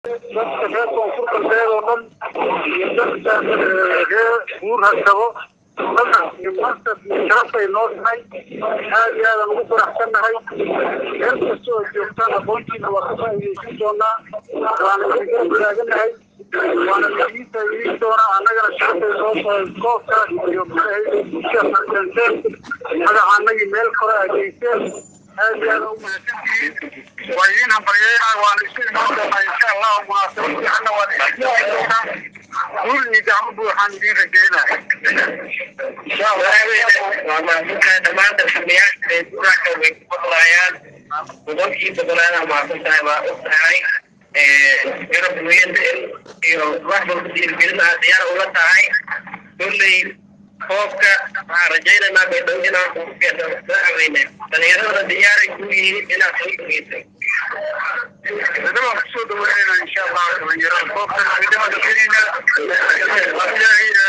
dadka reer koonfur galbeed oo dhan iyo dadka reer guur harsabo maanta sharafay noo tahay aad iyo aadaan ugu faraxsannahay meel kasta oo joogtaan aqoontiina waa ka faa'iidaysan doonaa waana idinka taaganahay waana idiin faa'iidayn doonaa annagana sharafay noo tahay koobka iyo bulshada farkanteen magaca annagii meel kore aa geyseen aad iyo aadaan u mahadsantihiin waa idiin hambalyeynaa waana isu imaan doonaa insha allahu munaasabad fiicanna waan idin doonaa guul iyo gacmo buuxaan idiin rajeynaa waa mahadsantahay dhammaan darxamayaasha reeduuraka way ku maqlaayaan boqolkii boqolaada mahadsan tahay waa og tahay garab weyada iyo wax walba dhiirigelin aad diyaar ula tahay kolley koobka waxaan rajaynaynaa bay dhow inaan kugu fiirsaaweyne dhalinyarada diyaaray ku yihiin inaad soo dhageysay kusoo dhaweynayna insha allah dhalinyarada koobkan ciidamada keenayna ilaahay